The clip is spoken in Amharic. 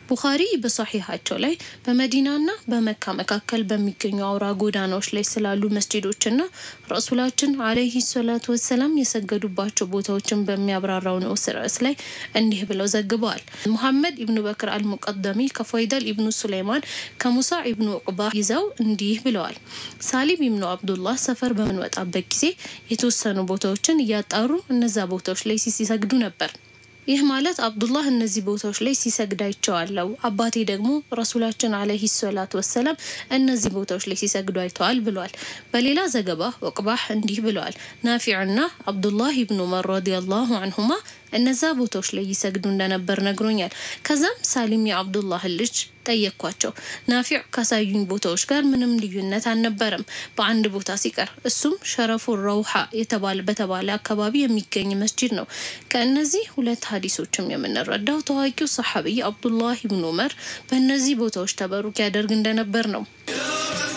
ቡኻሪ በሶሒሃቸው ላይ በመዲናና በመካ መካከል በሚገኙ አውራ ጎዳናዎች ላይ ስላሉ መስጂዶችና ረሱላችን አለይሂ ሰላቱ ወሰላም የሰገዱባቸው ቦታዎችን በሚያብራራው ንዑስ ርዕስ ላይ እንዲህ ብለው ዘግበዋል። ሙሐመድ ኢብኑ በክር አልሙቀደሚ ከፎይደል ኢብኑ ሱለይማን ከሙሳ ኢብኑ ዑቅባ ይዘው እንዲህ ብለዋል። ሳሊም ኢብኑ አብዱላህ ሰፈር በምንወጣበት ጊዜ የተወሰኑ ቦታዎችን እያጣሩ እነዛ ቦታዎች ላይ ሲሰግዱ ነበር። ይህ ማለት አብዱላህ እነዚህ ቦታዎች ላይ ሲሰግድ አይቼዋለሁ፣ አባቴ ደግሞ ረሱላችን አለይሂ ሰላቱ ወሰላም እነዚህ ቦታዎች ላይ ሲሰግዱ አይተዋል ብሏል። በሌላ ዘገባ ወቅባህ እንዲህ ብለዋል። ናፊዕና አብዱላህ ኢብኑ ዑመር ረዲየላሁ አንሁማ እነዛ ቦታዎች ላይ ይሰግዱ እንደነበር ነግሮኛል። ከዛም ሳሊም የአብዱላህን ልጅ ጠየቅኳቸው። ናፊዕ ካሳዩኝ ቦታዎች ጋር ምንም ልዩነት አልነበረም በአንድ ቦታ ሲቀር እሱም ሸረፉ ረውሃ የተባለ በተባለ አካባቢ የሚገኝ መስጂድ ነው። ከእነዚህ ሁለት ሀዲሶችም የምንረዳው ታዋቂው ሰሐቢይ አብዱላህ ኢብኑ ዑመር በእነዚህ ቦታዎች ተበሩክ ያደርግ እንደነበር ነው።